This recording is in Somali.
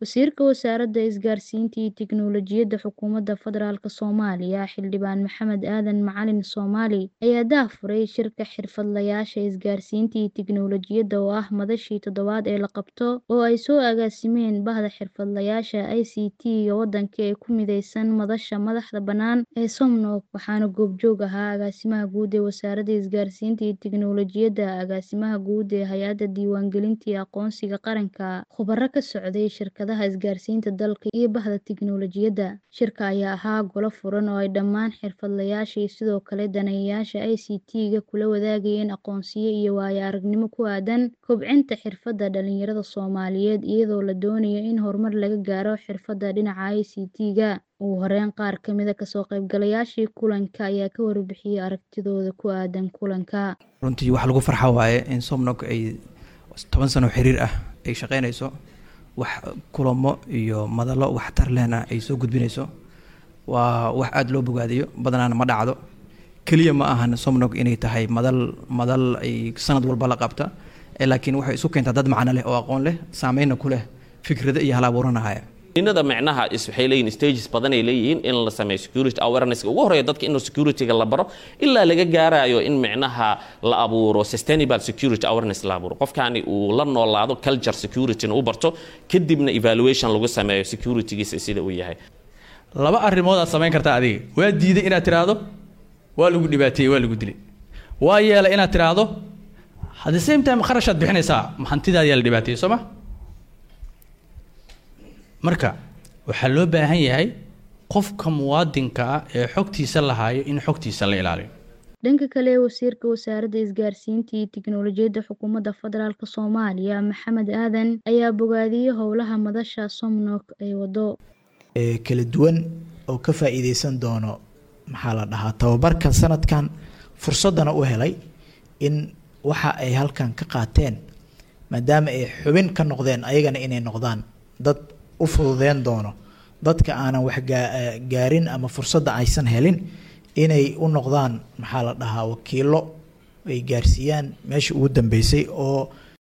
Wasiirka Wasaaradda Isgaarsiinta iyo Tiknoolajiyadda Xukuumadda Federaalk Soomaaliya Xildhibaan Maxamed Aadan Macalin Soomaali ayaa daahfuray shirka xirfadlayaasha isgaarsiinta iyo tiknoolajiyadda oo ah madashii toddobaad ee la qabto oo ay soo agaasimeen Bahda Xirfadlayaasha ICT-ga waddanka ee ku mideysan Madasha Madaxa Bannaan ee Somnog waxaana goobjoog ahaa Agaasimaha Guud ee Wasaaradda Isgaarsiinta iyo Tiknoolajiyadda, Agaasimaha Guud ee Hay'adda Diiwaangelinta iyo Aqoonsiga Qaranka, khubaro ka socday shirkadaha isgaarsiinta dalka iyo Bahda Tiknoolajiyadda. Shirka ayaa ahaa golo furan oo ay dhammaan xirfadlayaasha iyo sidoo kale daneeyayaasha ICT-ga kula wadaagayeen aqoonsiyo iyo waayo-aragnimo ku aaddan kobcinta xirfadaha dhalinyarada Soomaaliyeed iyadoo la doonayo in horumar laga gaaro xirfadaha dhinaca ICT-ga. Ugu horeyn, qaar ka mid ah ka soo qaybgalayaashii kulanka ayaa ka warbixiyay aragtidooda ku aaddan kulanka. runtii wax lagu farxa waaye in somnog ay toban sano xiriir ah ay shaqeynayso wax kulamo iyo madalo waxtar lehna ay soo gudbinayso waa wax aada loo bogaadiyo badanaana ma dhacdo keliya ma ahan somnog inay tahay madal madal ay sanad walba la qabta ee laakiin waxay isu keentaa dad macno leh oo aqoon leh saameyna ku leh fikrado iyo hal abuuranahaya inada micnaha is waxay leeyihin stages badan ay leeyihiin in la sameeyo security awareness ugu horeeya dadka inuu security-ga la baro ilaa laga gaarayo in micnaha la abuuro sustainable security awareness la abuuro qofkani uu la noolaado culture security-na u barto kadibna evaluation lagu sameeyo security-giisa sida uu yahay laba arrimood aad samayn kartaa adiga waa diiday inaad tiraahdo waa lagu dhibaateeyey waa lagu dilay waa yeelay inaad tiraahdo at the same time kharashaad bixinaysaa hantidaada yaa la dhibaateeyey soo ma marka waxaa loo baahan yahay qofka muwaadinka ah ee xogtiisa lahaayo in xogtiisa la ilaaliyo dhanka kale wasiirka wasaaradda isgaarsiinta iyo tiknoolajiyadda xukuumadda federaalk soomaaliya maxamed aadan ayaa bogaadiyey howlaha madasha somnog ay wado ee kala duwan oo ka faa-iideysan doono maxaa la dhahaa tababarkan sanadkan fursaddana u helay in waxa ay halkan ka qaateen maadaama ay xubin ka noqdeen ayagana inay noqdaan dad u fududeyn doono dadka aanan wax gaarin ama fursadda aysan helin inay u noqdaan maxaa la dhahaa wakiilo ay gaarsiiyaan meesha ugu dambeysay oo